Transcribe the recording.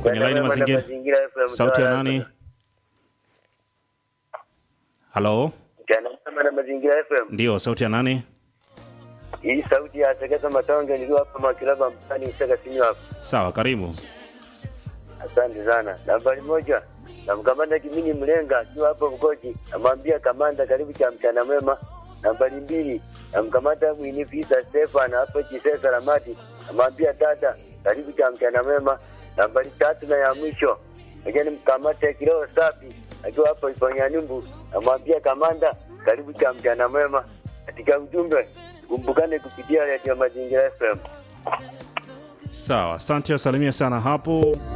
kwenye laini Mchana mwema na mazingira. Mazingira FM, Sauti ya Mtwara. nani? Halo, Mchana mwema na Mazingira FM. ndio sauti ya nani? Hii sauti ya Sekesa Matonge nilio hapa Makilaba mtani Isaka Sinyo hapa. Sawa, karibu. Asante sana. Nambari moja namkamanda Kimini Mlenga akiwa hapo Mgoji, namwambia kamanda, karibu cha mchana mwema. Nambari mbili namkamata Winifisa Stefan hapo Chisesa Ramati, namwambia dada, karibu cha mchana mwema. Nambari tatu na ya mwisho lakini mkamate Kileo Safi akiwa hapo Ifanyanyumbu, namwambia kamanda, karibu cha mchana mwema. Katika ujumbe kumbukane kupitia Radio Mazingira FM. Sawa, asante, wasalimia sana hapo.